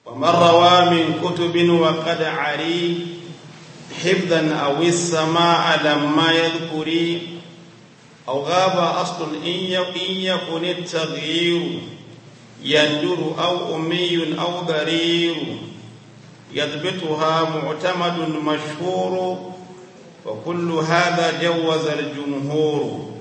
ومن روى من كتب وقد عري حفظا أو السماع لما يذكري أو غاب أصل إن يكن التغيير يندر أو أمي أو ضرير يضبطها معتمد مشهور وكل هذا جوز الجمهور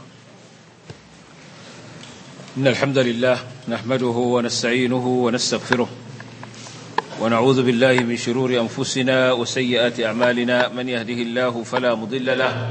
إن الحمد لله نحمده ونستعينه ونستغفره ونعوذ بالله من شرور أنفسنا وسيئات أعمالنا من يهده الله فلا مضل له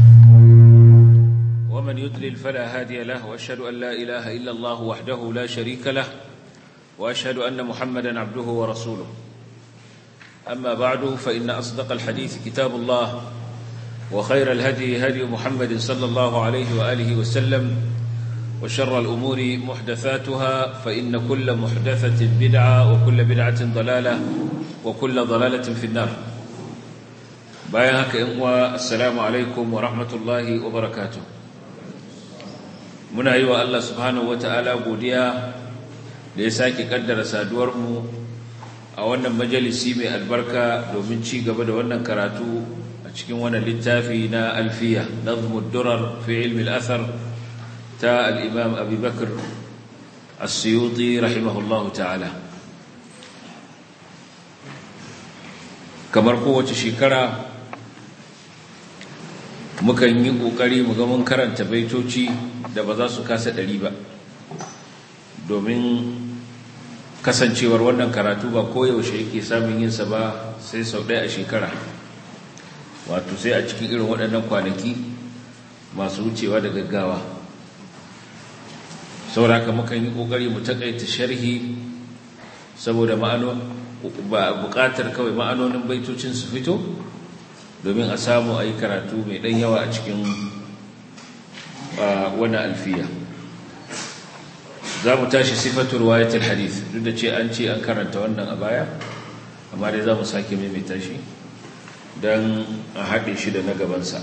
ومن يضلل فلا هادي له وأشهد أن لا إله إلا الله وحده لا شريك له وأشهد أن محمدا عبده ورسوله أما بعد فإن أصدق الحديث كتاب الله وخير الهدي هدي محمد صلى الله عليه وآله وسلم وشر الأمور محدثاتها فإن كل محدثة بدعة وكل بدعة ضلالة وكل ضلالة في النار بايهك إنوى السلام عليكم ورحمة الله وبركاته muna yi wa Allah subhanahu wata'ala godiya da ya sake kaddara saduwarmu a wannan majalisi mai albarka domin ci gaba da wannan karatu a cikin wannan littafi na alfiya nazmud durar fi ilmi al-athar ta al-imam Abi Bakr as-Suyuti rahimahullahu ta'ala kamar kowace shekara mukan yi ƙoƙari mu ga mun karanta baitoci da ba za su kasa ɗari ba domin kasancewar wannan karatu ba koyaushe yake samun yinsa ba sai sau ɗaya a shekara wato sai a cikin irin waɗannan kwanaki masu wucewa da gaggawa sauraka mukan yi ƙoƙari mu taƙaita sharhi saboda ba buƙatar kawai ma'anonin baitocin su fito domin a samu a yi karatu mai ɗan yawa a cikin wani alfiya za mu tashi sifatul wayatul hadith duk da ce an ce an karanta wannan a baya amma dai za mu sake maimaita shi don a haɗe shi da na gabansa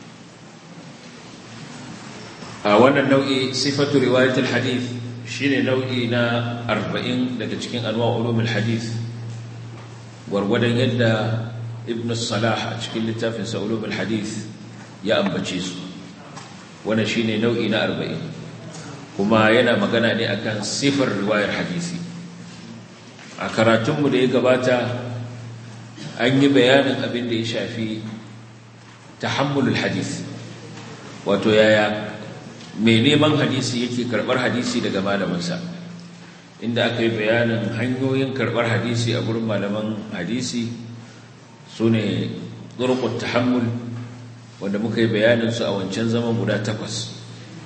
a wannan nau'i sifatul riwayatul hadith shine nau'i na arba'in daga cikin anwa ulumul hadith gwargwadon yadda ibn salah a cikin littafin ulumul hadith ya ambace su wannan shine nau'i na arba'in kuma yana magana ne akan sifar riwayar hadisi a karatunmu da ya gabata an yi bayanin abin da ya shafi tahammulul hadisi wato yaya mai neman hadisi yake karbar hadisi daga malamansa inda aka yi bayanin hanyoyin karbar hadisi a gurin malaman hadisi su ne turqut tahammul wanda muka yi bayanin su a wancan zaman guda takwas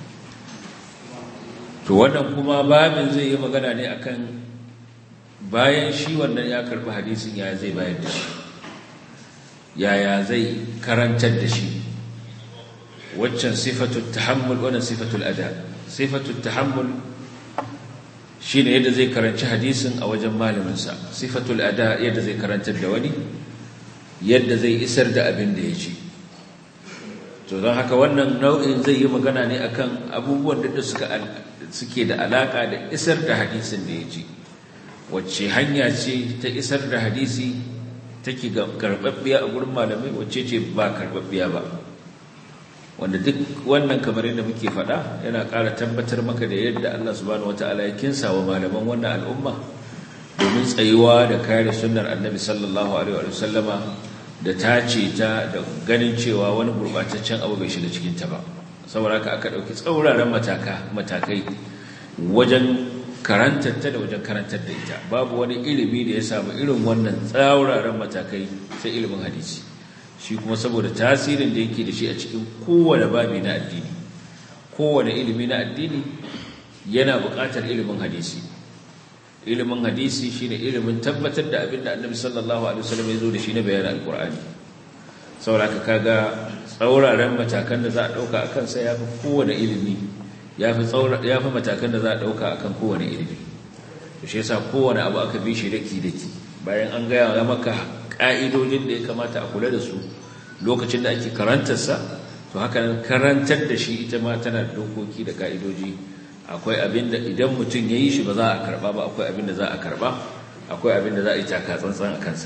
to wannan kuma babin zai yi magana ne akan bayan shi wannan ya karbi hadisin yaya zai bayar da shi yaya zai karantar da shi waccan sifatul tahammul wannan sifatul ada sifatul tahammul shine yadda zai karanci hadisin a wajen malaminsa sifatul ada yadda zai karantar da wani yadda zai isar da abin da ya ci to don haka wannan nau'in zai yi magana ne akan abubuwan da suka suke da alaka da isar da hadisin da ya ci wacce hanya ce ta isar da hadisi take karbabbiya a gurin malamai wacce ce ba karbabbiya ba wanda duk wannan kamar yadda muke faɗa yana ƙara tabbatar maka da yadda Allah subhanahu wataala ya kinsa wa malaman wannan al'umma domin tsayuwa da kare sunnar annabi sallallahu alaihi wa sallama da tace ta da ganin cewa wani gurbataccen abu bai shiga cikin ta ba saboda haka aka dauki tsauraran mataka matakai wajen karantar ta da wajen karantar da ita babu wani ilimi da ya samu irin wannan tsauraran matakai sai ilimin hadisi shi kuma saboda tasirin da yake da shi a cikin kowane babi na addini kowane ilimi na addini yana buƙatar ilimin hadisi ilimin hadisi shine ilimin tabbatar da abin da annabi sallallahu alaihi wasallam ya zo da shi na bayanin alkur'ani saboda kaga tsauraran matakan da za a dauka akan sa yafi kowane ilimi yafi tsaura yafi matakan da za a dauka akan kowane ilimi to shi yasa kowane abu aka bi shi daki daki bayan an ga ya maka ka'idojin da ya kamata a kula da su lokacin da ake karantar sa to haka nan karantar da shi ita ma tana da dokoki da ka'idoji akwai abin da idan mutum ya yi shi ba za a karba ba akwai abin da za a karba akwai abin da za a yi taka tsantsan a kansa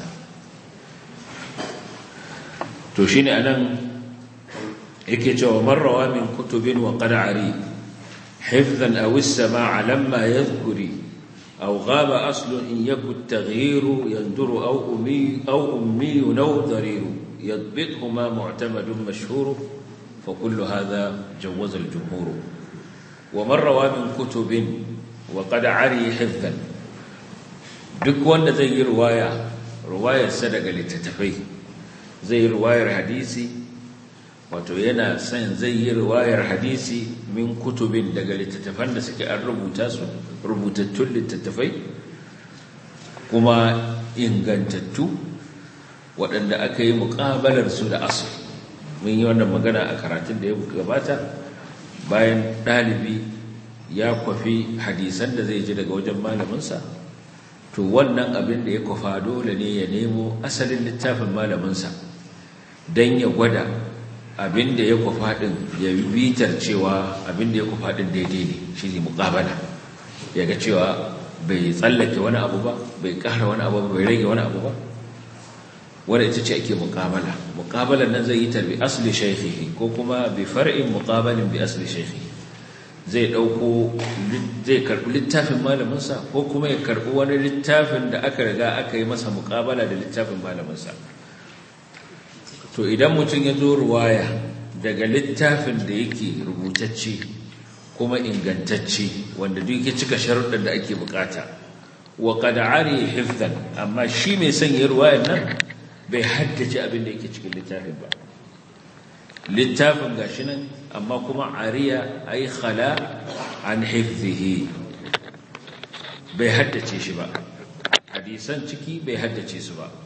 to shine anan yake cewa marrawa min kutubin wa qad'ari hifdhan aw as-sama'a lamma yadhkuri aw ghaba aslu in yaku at-taghyir yanduru aw ummi aw ummi naw darir yadbithuma mu'tamadun mashhur fa kullu hadha jawaz al-jumhur wa marrawa min kutubin wa qad'ari hifdhan duk wanda zai yi riwaya riwayarsa daga littattafai zai yi riwayar hadisi wato yana son zai yi riwayar hadisi min kutubin daga littattafan da suke an rubuta su rubutattun littattafai kuma ingantattu waɗanda aka yi muƙabalar su da asu mun yi wannan magana a karatun da ya gabata bayan ɗalibi ya kwafi hadisan da zai ji daga wajen malaminsa to wannan abin da ya kwafa dole ne ya nemo asalin littafin malaminsa don ya gwada abin da ya kwafa ɗin ya bitar cewa abin da ya kwafa ɗin daidai ne shi ne muƙabala ya ga cewa bai tsallake wani abu ba bai ƙara wani abu ba bai rage wani abu ba wadda ita ce ake muƙabala muƙabalar nan zai yi ta bi asali shaikhihi ko kuma bi far'in muƙabalin bi asali shaikhihi zai ɗauko zai karɓi littafin malaminsa ko kuma ya karɓi wani littafin da aka riga aka yi masa muƙabala da littafin malaminsa to idan mutum ya zo ruwaya daga littafin da yake rubutacce kuma ingantacce wanda duk ya cika sharuɗin da ake bukata wa qad ari hifdhan amma shi mai son ya ruwayar nan bai haddace abin da yake cikin littafin ba littafin gashi nan amma kuma ariya ay khala an hifdhihi bai haddace shi ba hadisan ciki bai haddace su ba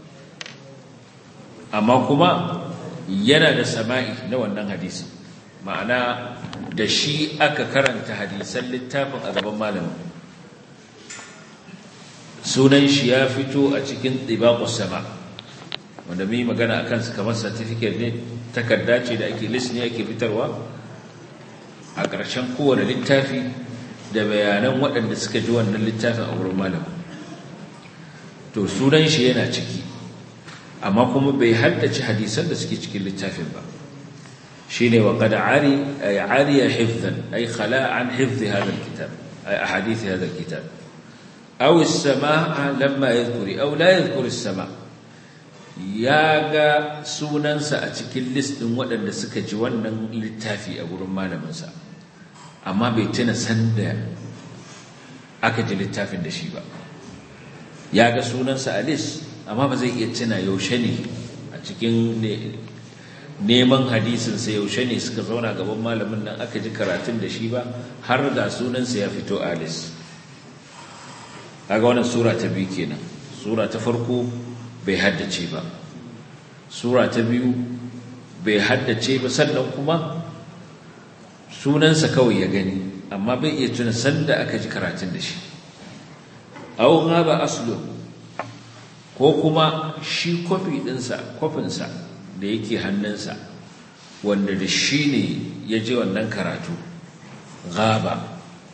amma kuma yana da sama'i na wannan hadisi ma'ana da shi aka karanta hadisan littafin a gaban malamin sunan shi ya fito a cikin ɗibaƙus sama wanda mai magana a kansu kamar certificate ne takarda ce da ake list ne ake fitarwa a ƙarshen kowane littafi da bayanan waɗanda suka ji wannan littafin a wurin malamin to sunan shi yana ciki amma kuma bai haddace hadisan da suke cikin littafin ba shine wa qad ari ay ariya hifdhan ay khala an hifdhi hadha alkitab ay ahadith hadha alkitab aw as-samaa lamma yadhkuri aw la yadhkuri as-samaa yaga sunansa a cikin list din waɗanda suka ji wannan littafi a gurin malamin sa amma bai tuna sanda aka ji littafin da shi ba yaga sunansa a list amma ba zai iya tuna yaushe ne a cikin neman hadisinsa yaushe ne suka zauna gaban malamin nan aka ji karatun da shi ba har da sunansa ya fito alis kaga wannan sura ta biyu kenan sura ta farko bai haddace ba sura ta biyu bai haddace ba sannan kuma sunansa kawai ya gani amma bai iya tuna sanda aka ji karatun da shi au ghaba aslu ko kuma shi kwafi ɗinsa kwafinsa da yake hannunsa wanda da shi ne ya ji wannan karatu gaba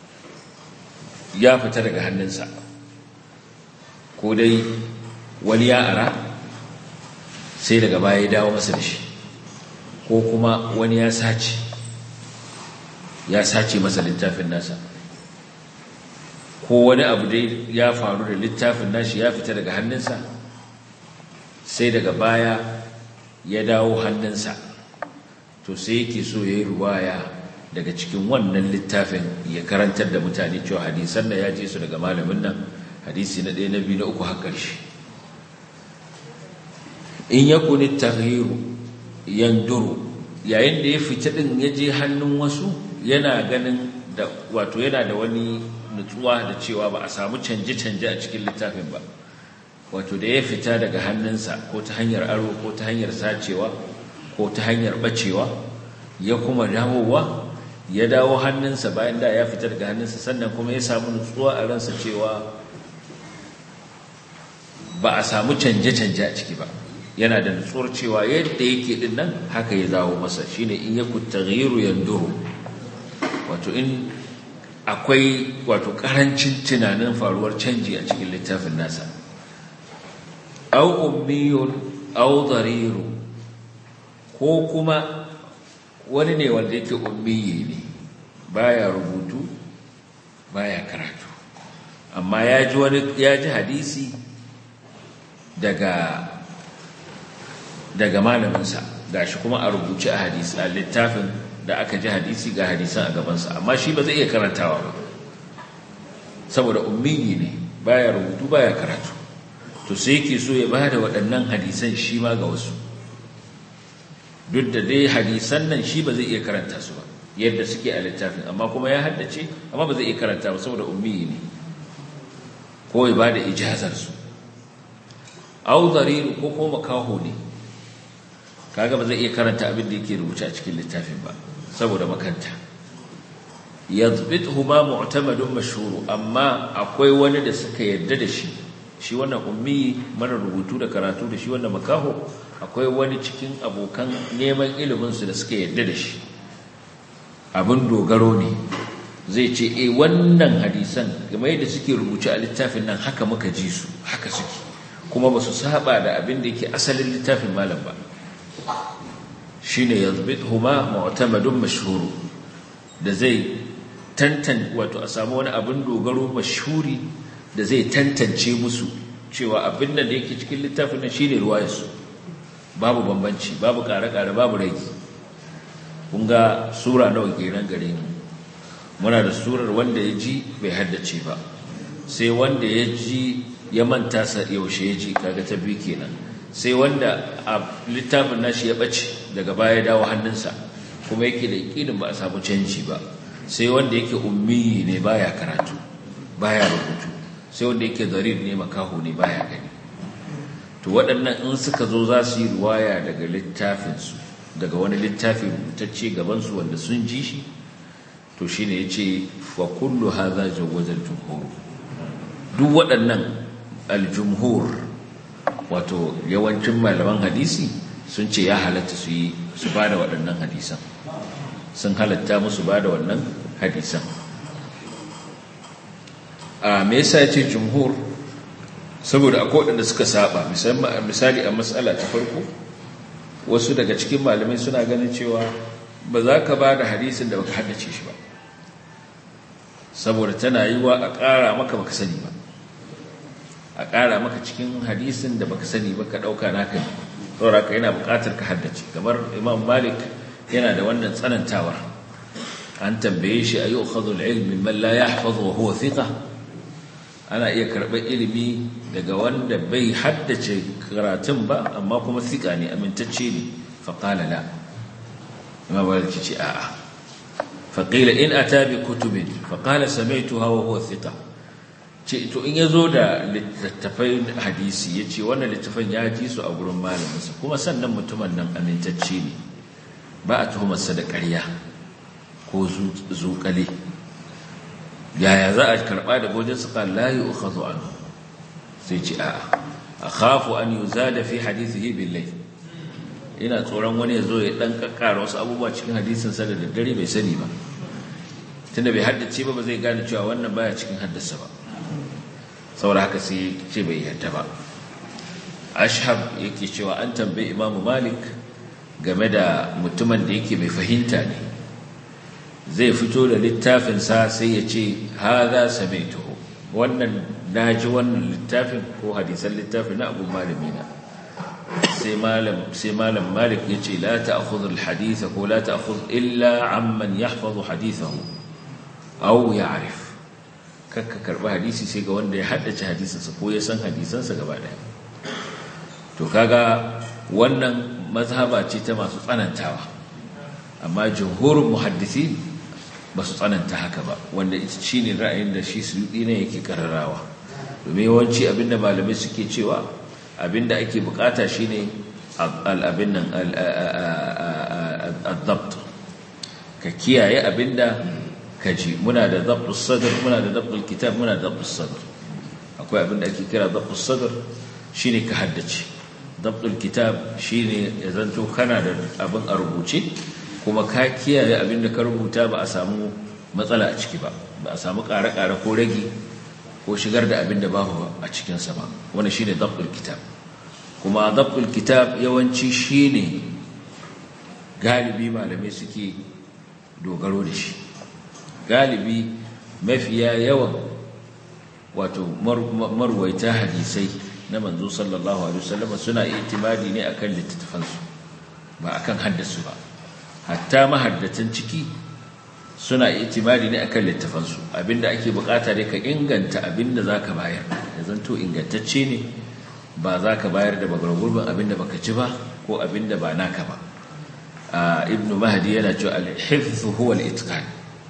ya fita daga hannunsa ko dai wani ya ara sai daga baya ya dawo masa da shi ko kuma wani ya sace ya sace masa littafin nasa ko wani abu dai ya faru da littafin nashi ya fita daga hannunsa sai daga baya ya dawo hannunsa to sai yake so ya yi ruwaya daga cikin wannan littafin ya karantar da mutane cewa hadisan da ya je su daga malamin nan hadisi na ɗaya na biyu na uku har ƙarshe in ya kuni tahiru yanduru yayin da ya fita ɗin ya je hannun wasu yana ganin da wato yana da wani nutsuwa da cewa ba a samu canje-canje a cikin littafin ba wato da ya fita daga hannunsa ko ta hanyar aro ko ta hanyar sacewa ko ta hanyar bacewa ya kuma dawowa ya dawo hannunsa bayan da ya fita daga hannunsa sannan kuma ya samu nutsuwa a ransa cewa ba a samu canje-canje a ciki ba yana da nutsuwar cewa yadda yake din nan haka ya dawo masa shine in ya kutaghyiru yanduru wato in akwai wato karancin tunanin faruwar canji a cikin littafin nasa au ummiyun au dariru ko kuma wani ne wanda yake ummiyi ne baya rubutu baya karatu amma ya ji wani ya ji hadisi daga daga malaminsa gashi kuma a rubuce a hadisi a littafin da aka ji hadisi ga hadisan a gabansa amma shi ba zai iya karantawa ba saboda ummiyi ne baya rubutu baya karatu to sai yake so ya ba da waɗannan hadisan shi ma ga wasu duk da dai hadisan nan shi ba zai iya karanta su ba yadda suke a littafin amma kuma ya haddace amma ba zai iya karanta ba saboda ummiyi ne ko ya ba da ijazarsu au zariru ko kuma makaho ne kaga ba zai iya karanta abin da yake rubuce a cikin littafin ba saboda makanta yadbithu ma mu'tamadun mashhur amma akwai wani da suka yadda da shi shi wannan ummi mara rubutu da karatu da shi wannan makaho akwai wani cikin abokan neman ilimin su da suka yadda da shi abin dogaro ne zai ce eh wannan hadisan game da suke rubuce a littafin nan haka muka ji su haka suke kuma ba su saba da abin da yake asalin littafin malam ba shine yazbithuma mu'tamadun mashhur da zai tantan wato a samu wani abin dogaro mashhuri da zai tantance musu cewa abin da yake cikin littafin nan shine ruwayarsu babu bambanci babu kare-kare babu rage kun ga sura nawa kenan gare mu muna da surar wanda ya ji bai haddace ba sai wanda ya ji ya manta sa yaushe ya ji kaga ta biyu kenan sai wanda a littafin nashi ya ɓace daga baya ya dawo hannunsa kuma yake da yakinin ba a samu canji ba sai wanda yake ummi ne baya karatu baya rubutu sai wanda yake zarir ne makaho ne baya gani to waɗannan in suka zo za su yi ruwaya daga littafinsu daga wani littafi rubutacce gabansu wanda sun ji shi to shine yace wa kullu hadha jawaza al-jumhur duk waɗannan al-jumhur wato yawancin malaman hadisi sun ce ya halatta su yi su bada waɗannan hadisan sun halatta musu bada wannan hadisan a me yasa yace jumhur saboda akwai waɗanda suka saba misali a matsala ta farko wasu daga cikin malamai suna ganin cewa ba za ka ba da hadisin da baka haddace shi ba saboda tana yi wa a ƙara maka baka sani ba a ƙara maka cikin hadisin da baka sani ba ka ɗauka naka ne saboda ka yana buƙatar ka haddace kamar imam malik yana da wannan tsanantawar an tambaye shi a yi ukhadul ilmi man la yahfazu wa huwa thiqa ana iya karɓar ilimi daga wanda bai haddace karatun ba amma kuma thiqa ne amintacce ne faqala la imam malik ce a'a faƙila in a tabi kutubin faƙala samaitu hawa huwa thika ce to in ya zo da littattafai hadisi ya ce wannan littattafan ya ji su a gurin malaminsa kuma sannan mutumin nan amintacce ne ba a tuhumarsa da ƙarya ko zuƙale yaya za a karɓa da gojin su kan layi uka zo an sai ce a'a a khafu an yi da fi hadisihi billahi ina tsoron wani ya zo ya dan kakkara wasu abubuwa cikin hadisin sa da daddare bai sani ba tunda bai haddace ba ba zai gane cewa wannan baya cikin haddasa ba saboda haka sai ce bai yarda ba ashab yake cewa an tambayi imam malik game da mutumin da yake mai fahimta ne zai fito da littafin sa sai ya ce hadha samaituhu wannan naji wannan littafin ko hadisan littafin na abu malamina sai malam sai malam malik yace la ta'khudh al-hadith ko la ta'khudh illa amman yahfazu hadithahu aw ya'rif kakka karba hadisi sai ga wanda ya haddace hadisinsa ko ya san hadisansa gaba daya to kaga wannan mazhaba ce ta masu tsanantawa amma jumhurul muhaddisi ba su tsananta haka ba wanda shine ra'ayin da shi suyudi ne yake kararawa domin yawanci abinda malamai suke cewa abinda ake bukata shine al-abin nan al-dabt ka kiyaye abinda ka ji muna da dabtus sadr muna da dabtul kitab muna da dabtus sadr akwai abinda ake kira dabtus sadr shine ka haddace dabtul kitab shine ya zanto kana da abin a rubuce kuma ka kiyaye abinda ka rubuta ba a samu matsala a ciki ba ba a samu ƙare-ƙare ko rage ko shigar da abinda babu a cikinsa ba wannan shine dabtul kitab kuma dabtul kitab yawanci shine galibi malamai suke dogaro da shi galibi mafiya yawan wato marwaita hadisai na manzo sallallahu alaihi wasallam suna itimadi ne akan littattafansu ba akan haddasu ba hatta mahaddatan ciki suna itimadi ne akan littattafansu abinda ake bukata dai ka inganta abinda zaka bayar ya zanto ingantacce ne ba za ka bayar da bagargurbin abinda baka ci ba ko abinda ba naka ba ibnu mahdi yana cewa al-hifz huwa al-itqan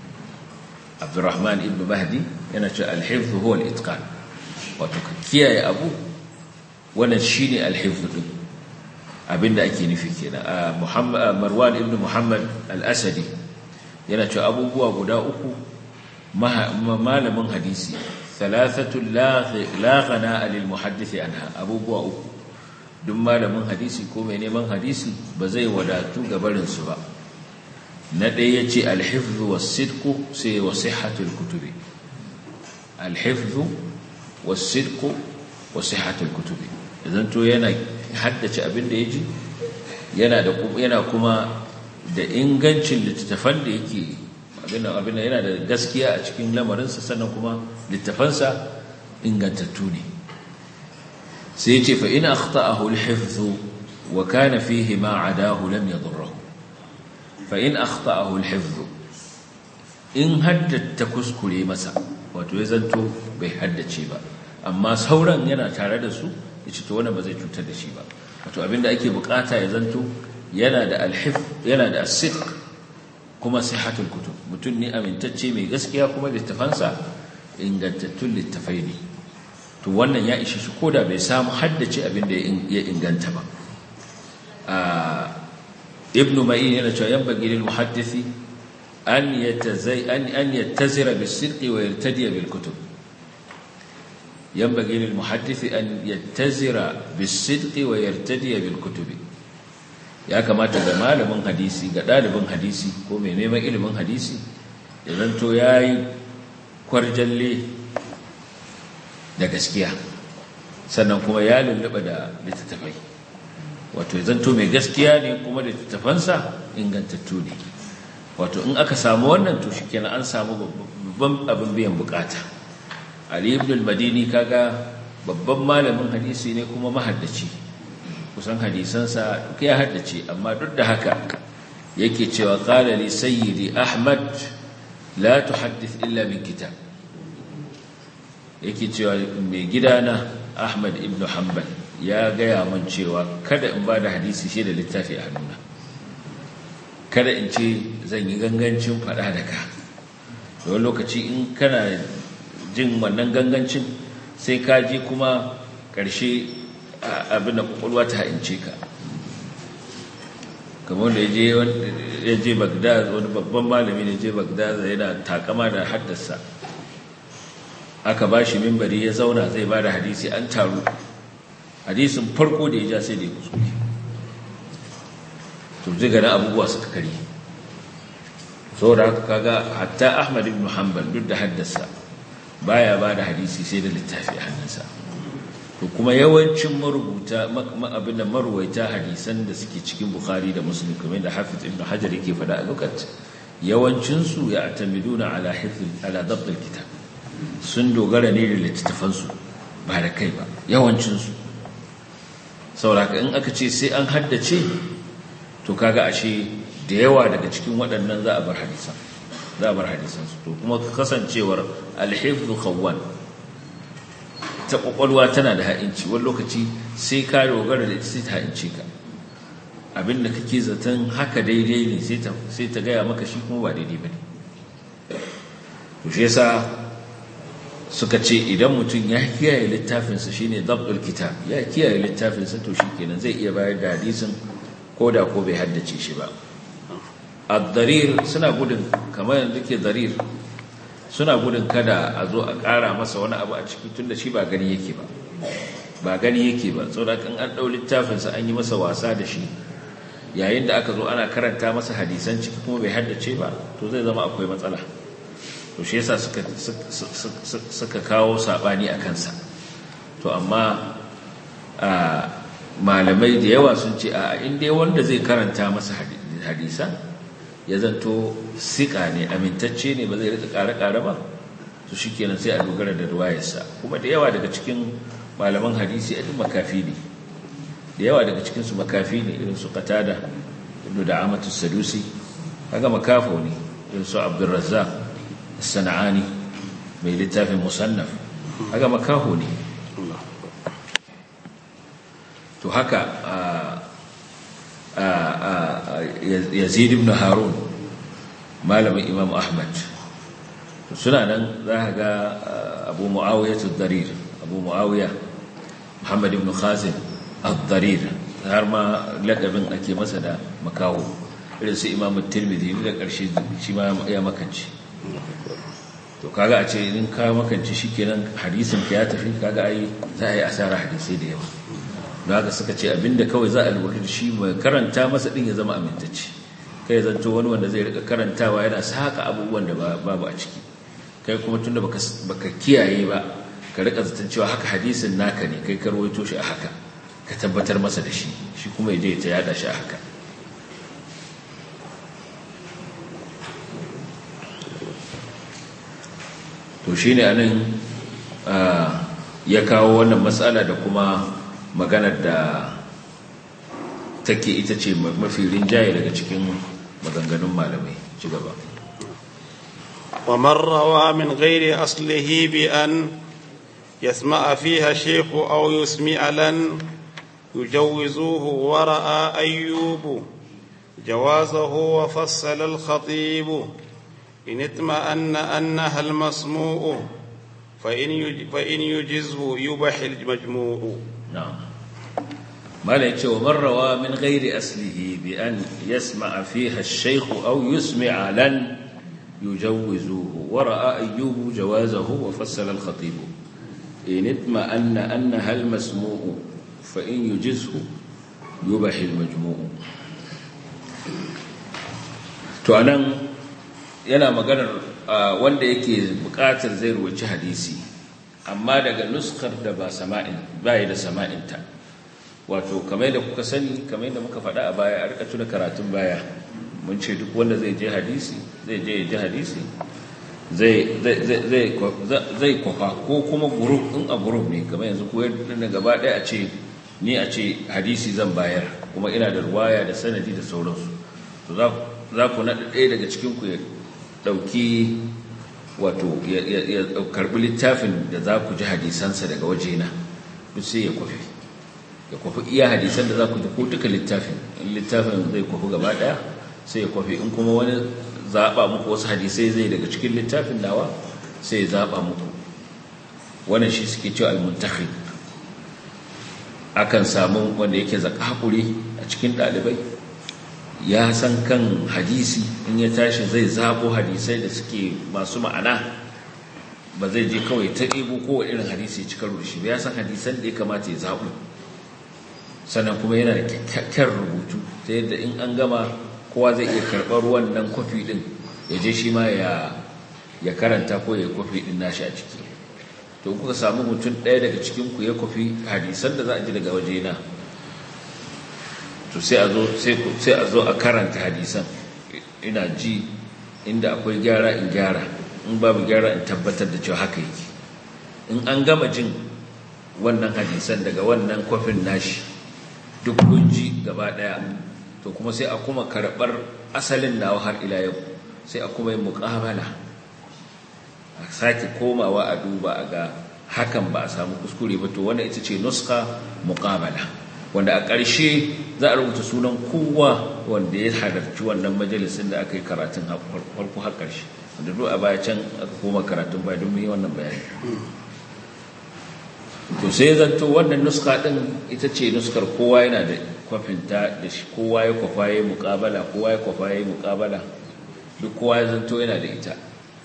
abdurrahman ibnu mahdi yana cewa al-hifz huwa al-itqan wato ka kiyaye abu wannan shine al-hifz din abinda ake nufi kenan muhammad marwan ibnu muhammad al-asadi yana cewa abubuwa guda uku malamin hadisi thalathatu la ghana lil muhaddith anha abubuwa uku duk malamin hadisi ko mai neman hadisi ba zai wadatu gabarin su ba na ɗaya yace al-hifdhu was-sidqu sai wa sihhatul kutubi al-hifdhu was-sidqu wa sihhatul kutubi idan to yana haddace abin da yaji yana da yana kuma da ingancin littattafan da yake abin da yana da gaskiya a cikin lamarinsa sannan kuma littafansa ingantattu ne sai ya ce fa ina akhta'ahu al-hifdhu wa kana fihi ma adahu lam yadurruhu fa in akhta'ahu al-hifdhu in haddata kuskure masa wato ya zanto bai haddace ba amma sauran yana tare da su yace to wannan ba zai cutar da shi ba wato abinda ake bukata ya zanto yana da al-hifz yana da as-sidq kuma sihatul kutub mutum ne amintacce mai gaskiya kuma littafansa ingantattun littafai ne to wannan ya ishe shi koda bai samu haddace abin da ya inganta ba ibnu ma'in yana cewa yan bagi lil muhaddisi an yatazai an an yattazira bis sidqi wa yartadi bil kutub yan bagi lil muhaddisi an yattazira bis sidqi wa yartadi bil kutubi ya kamata ga malamin hadisi ga ɗalibin hadisi ko mai neman ilimin hadisi ya zanto ya yi kwarjalle da gaskiya sannan kuma ya lullaba da littattafai wato ya zanto mai gaskiya ne kuma littattafansa ingantattu ne wato in aka samu wannan to shi kenan an samu babban abin biyan bukata ali ibn al-madini kaga babban malamin hadisi ne kuma mahaddaci kusan hadisansa duk ya haddace amma duk da haka yake cewa qala li sayyidi ahmad la tuhaddith illa min kitab yake cewa mai gidana ahmad ibn hanbal ya gaya man cewa kada in bada hadisi shi da littafi a hannuna kada in ce zan yi gangancin fada da ka wani lokaci in kana jin wannan gangancin sai ka je kuma ƙarshe abin da kwakwalwa ta haince ka kamar da ya je bagdad wani babban malami ne je bagdad yana takama da haddasa aka ba shi mimbari ya zauna zai ba da hadisi an taru hadisin farko da ya ja sai da ya kuskure to ziga na abubuwa suka kari saboda haka kaga hatta ahmad ibn hanbal duk da haddasa baya ba da hadisi sai da littafi a hannunsa to kuma yawancin marubuta abin da maruwaita hadisan da suke cikin bukhari da muslim kamar da hafiz ibn hajar yake faɗa a lokaci yawancinsu ya atamiduna ala hifz ala dabt alkitab sun dogara ne da littattafansu ba da kai ba yawancinsu sauraka in aka ce sai an haddace to kaga ashe da yawa daga cikin waɗannan za a bar hadisan za a bar hadisansu to kuma kasancewar alhifzu khawwan ta kwakwalwa tana da ha'inci wani lokaci sai ka dogara da ita sai ta ha'ince ka abinda kake zaton haka daidai ne sai ta gaya maka shi kuma ba daidai ba ne to shi yasa suka ce idan mutum ya kiyaye littafinsa shine dabdul kitab ya kiyaye littafinsa to shikenan zai iya bayar da hadisin ko da ko bai haddace shi ba ad-darir suna gudun kamar yanzu ke darir suna gudun kada a zo a ƙara masa wani abu a ciki tunda shi ba gani yake ba ba gani yake ba saboda kan an ɗau littafinsa an yi masa wasa da shi yayin da aka zo ana karanta masa hadisan ciki kuma bai haddace ba to zai zama akwai matsala to shi yasa suka suka kawo sabani a kansa to amma malamai da yawa sun ce a inda wanda zai karanta masa hadisa ya zanto siƙa ne amintacce ne ba zai rika ƙare-ƙare ba su shi kenan sai a dogara da ruwayarsa kuma da yawa daga cikin malaman hadisi a makafi ne da yawa daga cikinsu makafi ne irin su qatada ibnu da amatu sadusi kaga makafo ne irin su abdurrazzaq as-sana'ani mai littafin musannaf kaga makaho ne to haka yazid ibn harun malamin imam ahmad suna nan za ka ga abu mu'awiyar darir abu mu'awiyar muhammad ibn khazin al-darir har ma lakabin ake masa da makawo irin su imam tirmidhi da ƙarshe shi ma ya makanci to kaga a ce in ka makanci shikenan hadisin ka ya tafi kaga ai za a yi asara hadisai da yawa don haka suka ce abinda kawai za a lura da shi mai karanta masa din ya zama amintacce kai zanto wani wanda zai rika karantawa yana saka abubuwan da babu a ciki kai kuma tunda baka baka kiyaye ba ka rika zaton cewa haka hadisin naka ne kai ka rawaito shi a haka ka tabbatar masa da shi shi kuma ya je ta yada shi a haka to shine anan ya kawo wannan matsala da kuma maganar da take ita ce mafi rinjaye daga cikin maganganun malamai ci gaba ومن روى من غير أصله بأن يسمع فيها شيخ أو يسمع لن يجوزوه ورأى أيوب جوازه وفصل الخطيب إن اطمأن أنها المسموع فإن يجزه يبح المجموع نعم ما ليتش ومن روى من غير أصله بأن يسمع فيها الشيخ أو يسمع لن يجوزوه ورأى أيوب جوازه وفصل الخطيب إن اطمأن أنها المسموع فإن يجزه يبح المجموع تعنى yana maganar wanda yake bukatar zai ruwaci hadisi amma daga nuskar da ba sama'in bai da sama'inta wato kamar da kuka sani kamar da muka faɗa a baya a rika tuna karatun baya mun ce duk wanda zai je hadisi zai je ya ji hadisi zai kwafa ko kuma guruf in a guruf ne kamar yanzu koyar da gaba ɗaya a ce ni a ce hadisi zan bayar kuma ina da ruwaya da sanadi da sauransu to za ku naɗa ɗaya daga cikinku ya ɗauki wato ya karɓi littafin da za ku ji hadisansa daga wajena duk sai ya kwafi ya kwafi iya hadisan da za ku ji ko duka littafin in littafin zai kwafi gaba ɗaya sai ya kwafi in kuma wani zaɓa muku wasu hadisai zai daga cikin littafin nawa sai ya zaɓa muku wannan shi suke cewa almuntahi akan samu wanda yake zakakuri a cikin ɗalibai ya san kan hadisi in ya tashi zai zaɓo hadisai da suke masu ma'ana ba zai je kawai ta ɗebo kowa irin hadisi cikar rushi ba ya san hadisan da ya kamata ya zaɓo sannan kuma yana da kyakkyar rubutu ta yadda in an gama kowa zai iya karɓar wannan kwafi ɗin ya je shi ma ya karanta ko ya kwafi ɗin nashi a ciki to kuka samu mutum ɗaya daga cikinku ya kwafi hadisan da za a ji daga wajena to sai a zo sai a zo a karanta hadisan ina ji inda akwai gyara in gyara in babu gyara in tabbatar da cewa haka yake in an gama jin wannan hadisan daga wannan kwafin nashi duk kunji gaba ɗaya to kuma sai a kuma karɓar asalin nawa har ila yau sai a kuma yi muƙabala a sake komawa a duba a ga hakan ba a samu kuskure ba to wannan ita ce nuska muƙabala wanda a ƙarshe za a rubuta sunan kowa wanda ya halarci wannan majalisin da aka yi karatun farko har ƙarshe wanda duk a baya can aka koma karatun baya don yi wannan bayani to sai zanto wannan nuska ɗin ita ce nuskar kowa yana da kwafinta da shi kowa ya kwafa ya muƙabala kowa ya kwafa ya muƙabala duk kowa ya zanto yana da ita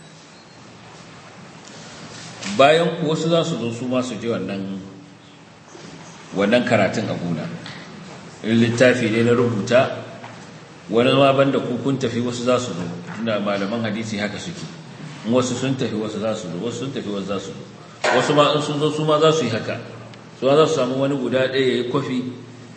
bayan ku wasu za su zo su masu ji wannan wannan karatun a gona in littafi ne na rubuta wani ma banda ku kun tafi wasu za su zo tunda malaman hadisi haka suke in wasu sun tafi wasu za su zo wasu sun tafi wasu za su zo wasu ma in sun zo su ma za su yi haka su ma za su samu wani guda ɗaya ya yi kwafi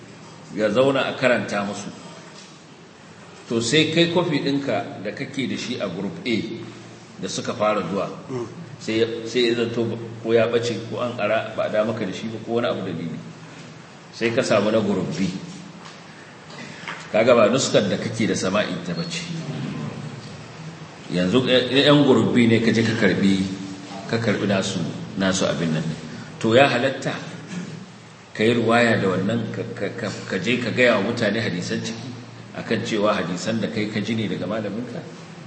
ya zauna a karanta musu to sai kai kofi ɗinka da kake da shi a group A da suka fara zuwa sai ya zanto ko ya ɓace ko an ƙara ba a damaka da shi ba ko wani abu dalili sai ka samu na group B kaga ba nuskar da kake da sama'in ta bace yanzu yan group B ne ka je ka karbi ka karbi nasu nasu abin nan to ya halatta ka yi ruwaya da wannan ka je ka gaya wa mutane hadisan ciki akan cewa hadisan da kai ka ji ne daga malaminka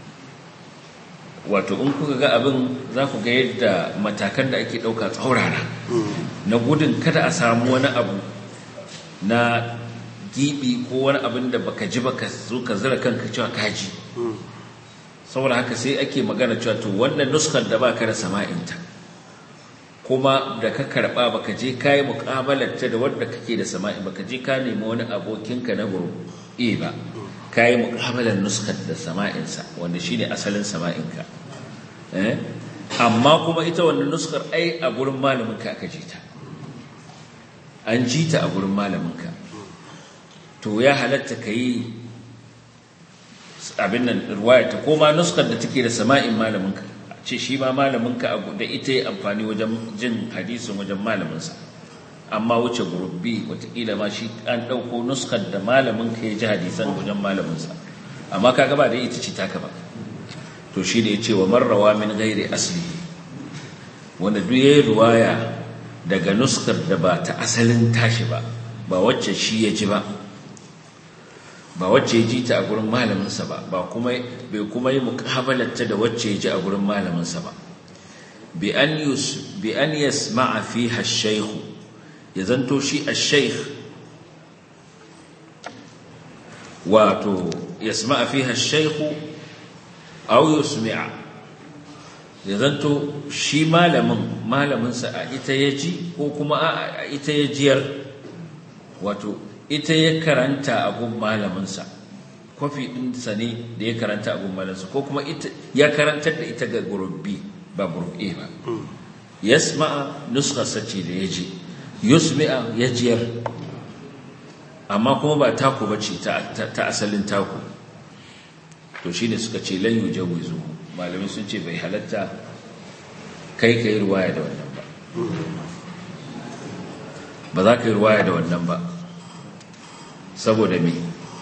wato in kuka ga abin za ku ga yadda matakan da ake ɗauka tsaurara na gudun kada a samu wani abu na gibi ko wani abin da baka ji baka zo ka zira kanka cewa kaji saboda haka sai ake magana cewa to wannan nuskar da baka da sama'inta kuma da ka karba baka je kai muqabalarta da wanda kake da sama'i baka je ka nemi wani abokinka na guru e ba kai muqabalar nuskar da sama'insa wanda shine asalin sama'inka eh amma kuma ita wannan nuskar ai a gurin malamin ka aka ji ta an ji ta a gurin malamin ka to ya halatta kai abin nan ruwaya ta koma nuskar da take da sama'in malamin ka ce shi ma malaminka da ita yi amfani wajen jin hadisin wajen malaminsa amma wuce gurubbi watakila ma shi an ɗauko nuskar da malaminka ya ji hadisan wajen malaminsa amma ka gaba da ita ce taka ba to shi da ya ce wa marrawa min gairi asali wanda duk ya yi ruwaya daga nuskar da ba ta asalin tashi ba ba wacce shi ya ji ba ba wacce ya ji ta a gurin malaminsa ba ba kuma bai kuma yi mukabalarta da wacce ya ji a gurin malaminsa ba bi an yus bi an yasma'a fiha ash-shaykh ya zanto shi ash-shaykh wato yasma'a fiha ash-shaykh aw yusmi'a ya zanto shi malamin malaminsa a ita ya ji ko kuma a ita ya jiyar wato ita ya karanta abun malaminsa kwafi ɗinsa ne da ya karanta abun malaminsa ko kuma ya karantar da ita ga gurubbi ba gurubbe ba yasma'a nuskarsa ce da ya ji yusmi'a ya jiyar amma kuma ba taku ba ce ta asalin taku to shi ne suka ce lan yi jawizu malamai sun ce bai halatta kai ka yi ruwaya da wannan ba ba za ka yi ruwaya da wannan ba saboda me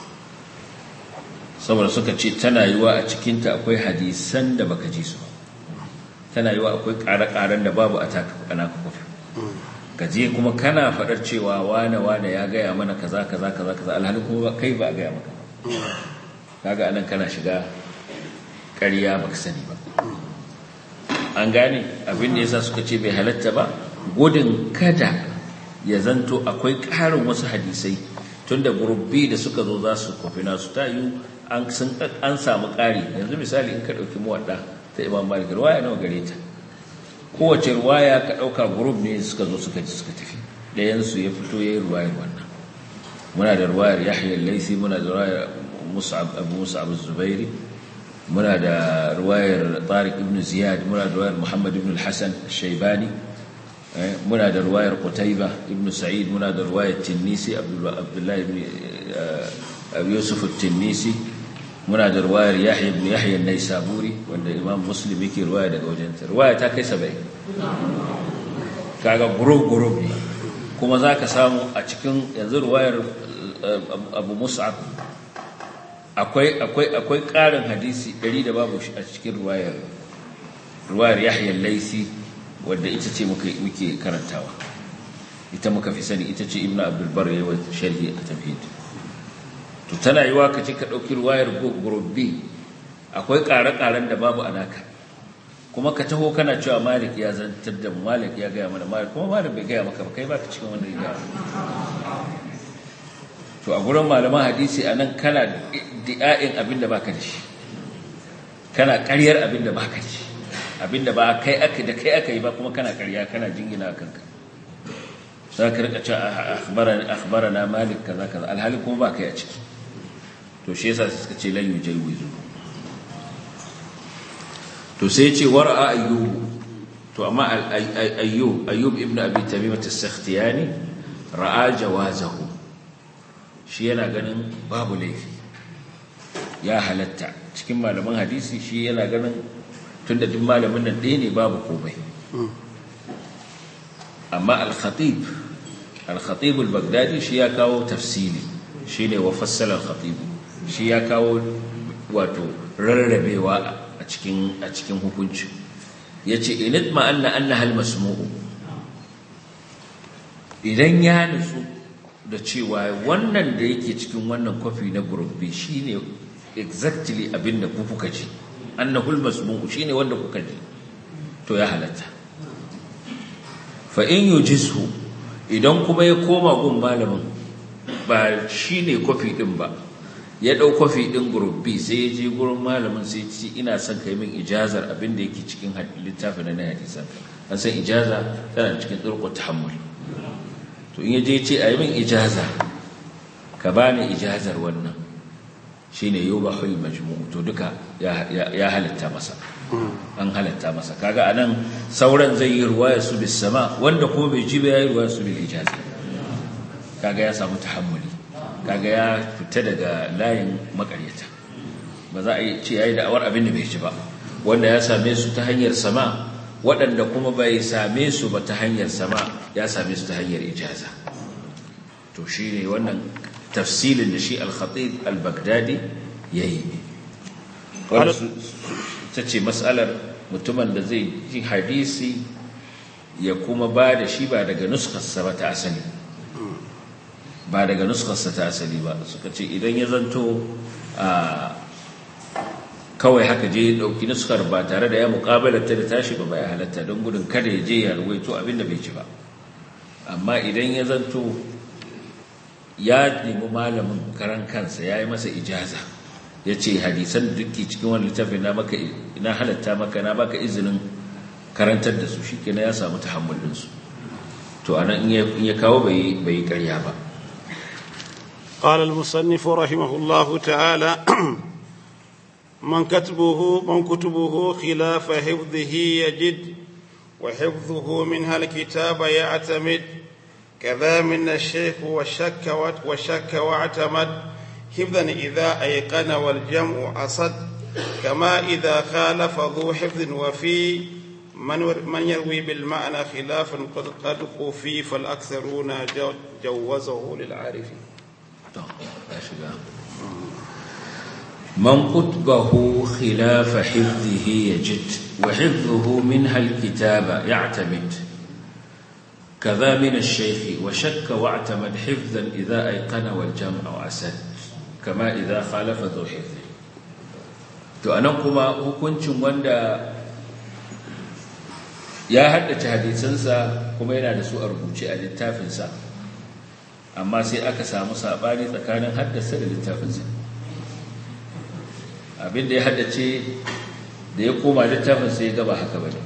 saboda suka ce tana yiwa a cikinta akwai hadisan da baka ji su tana yiwa akwai ƙare-ƙaren da babu a naka kwafi ka je kuma kana faɗar cewa wane wane ya gaya mana kaza kaza kaza kaza alhali kuma kai ba a gaya maka kaga anan kana shiga ƙarya baka sani ba an gane abin da yasa suka ce bai halatta ba gudun kada ya zanto akwai ƙarin wasu hadisai tunda gurubbi da suka zo za su kwafi nasu ta yi an samu ƙari yanzu misali in ka ɗauki muwaɗa ta imam malik ruwaya nawa gare ta kowace ruwaya ka ɗauka gurub ne suka zo suka ji suka tafi ɗayansu ya fito ya yi ruwayar wannan muna da ruwayar yahya laisi muna da ruwayar abu musa'ab zubairi muna da ruwayar tariq ibn ziyad muna da ruwayar muhammad ibn al-hasan shaibani muna da ruwayar Qutayba ibn Sa'id muna da ruwayar Tinnisi Abdullah ibn Yusuf Tinnisi muna da ruwayar Yahya ibn Yahya an-Naisaburi wanda Imam Muslim yake ruwaya daga wajen ta ruwaya ta kai 70 kaga group group ne kuma zaka samu a cikin yanzu ruwayar Abu Mus'ab akwai akwai akwai ƙarin hadisi 100 da babu a cikin ruwayar ruwayar Yahya al-Laisi wadda ita ce muke karantawa ita muka fi sani ita ce ibnu abdulbar yawa sharhi a tafhid to tana yiwa ka ce ka ɗauki ruwayar gurubbi akwai ƙare-ƙaren da babu anaka kuma ka taho kana cewa malik ya zantar da malik ya gaya mana malik kuma malik bai gaya maka ba kai baka cikin wanda ya gaya to a gurin malaman hadisi a nan kana di'a'in abin da baka da shi kana ƙaryar abin da baka da shi abinda ba kai aka da kai aka yi ba kuma kana ƙarya kana jingina kanka za ka rika cewa akhbarana malik kaza kaza alhali kuma ba kai a ciki to shi yasa suka ce lan yujaywizu to sai ce war'a ayyub to amma ayyub ayyub ibnu abi tamimah as-sakhtiyani ra'a jawazahu shi yana ganin babu laifi ya halatta cikin malaman hadisi shi yana ganin tun da duk malamin nan ɗaya ne babu komai amma al-khatib al-khatib al-baghdadi shi ya kawo tafsili shi ne wa fassala al-khatib shi ya kawo wato rarrabewa a cikin a cikin hukunci yace init ma anna annaha al-masmu'u idan ya nutsu da cewa wannan da yake cikin wannan kwafi na group B shine exactly abinda ku kuka ji annahul masmu'u shine wanda kuka ji to ya halatta fa in yujisu idan kuma ya koma gun malamin ba shine kwafi din ba ya dau kwafi din group B sai ya je gurin malamin sai ya ce ina son kai min ijazar abinda yake cikin littafin na hadisan an san ijaza tana cikin turqut tahammul to in yaje ce a yi min ijaza ka bani ijazar wannan shine yubahul majmu' to duka ya halatta masa an halatta masa kaga anan sauran zai yi ruwaya su bis sama wanda kuma bai ji ba yayi ruwaya su bil ijaza kaga ya samu tahammuli kaga ya fita daga layin makaryata ba za a yi ce yayi da'awar abin da bai ji ba wanda ya same su ta hanyar sama waɗanda kuma bai same su ba ta hanyar sama ya same su ta hanyar ijaza to shi ne wannan tafsilin da shi al-khatib al-baghdadi ya yi ta ce matsalar mutumin da zai ji hadisi ya kuma ba da shi ba daga nuskarsa ba ta asali ba daga nuskarsa ta asali ba suka ce idan ya zanto a kawai haka je dauki nuskar ba tare da ya muƙabalarta da tashi ba bai halatta don gudun kada ya je ya ruwaito abinda bai ci ba amma idan ya zanto ya nemi malamin karan kansa ya yi masa ijaza ya ce hadisan da duki cikin wani littafin na maka na halatta maka na baka izinin karantar da su shi ya samu tahammulinsu to anan in ya kawo bai yi karya ba قال المصنف رحمه الله تعالى من كتبه من كتبه خلاف حفظه يجد وحفظه منها الكتاب يعتمد كذا من الشيخ والشك والشك واعتمد حفظا إذا أيقن والجمع أصد كما إذا خالف ذو حفظ وفي من من يروي بالمعنى خلافا قد قد خفي فالأكثرون جوزه للعارفين. من قطبه خلاف حفظه يجد وحفظه منها الكتاب يعتمد كذا من الشيخ وشك واعتمد حفظا إذا أيقن والجمع أسد كما إذا خالف ذو حفظ to anan kuma hukuncin wanda ya haddace hadisansa kuma yana da su a rubuce a littafinsa amma sai aka samu saɓani tsakanin haddasa da littafinsa abinda ya haddace da ya koma littafin sai ya gaba haka bane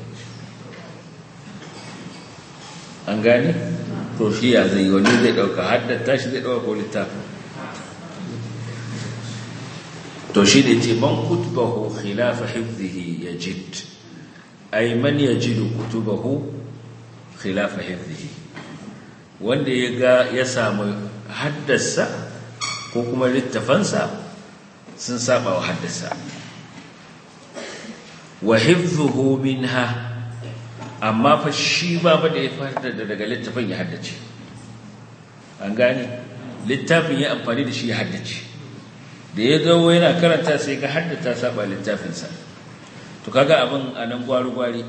an gane to shi ya zai wani zai dauka haddata shi zai dauka ko littafin to shi da ce man kutubahu khilafa hifzihi yajid ay man yajidu kutubahu khilafa hifzihi wanda ya ga ya samu haddasa ko kuma littafansa sun saba wa haddasa wa hifdhuhu minha amma fa shi ba ba da ya fara daga littafin ya haddace an gane littafin ya amfani da shi ya haddace da ya zo yana karanta sai ka haddata saba littafinsa to kaga abin a nan gwari-gwari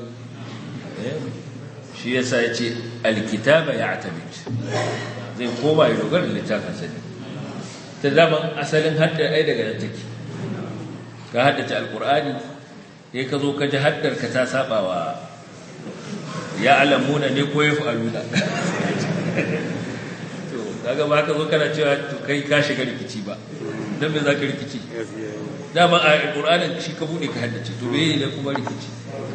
shi yasa ya ce alkitaba ya atabit zai koma ya dogara littafinsa ne ta daman asalin haddar ai daga nan take ka haddace alkur'ani sai ka zo ka ji haddar ka ta saba wa ya alamuna ne ko ya fa'aluna to kaga ba ka zo kana cewa to kai ka shiga rikici ba dan me zaka rikici dama a alkur'anin shi ka bude ka haddace to me ne kuma rikici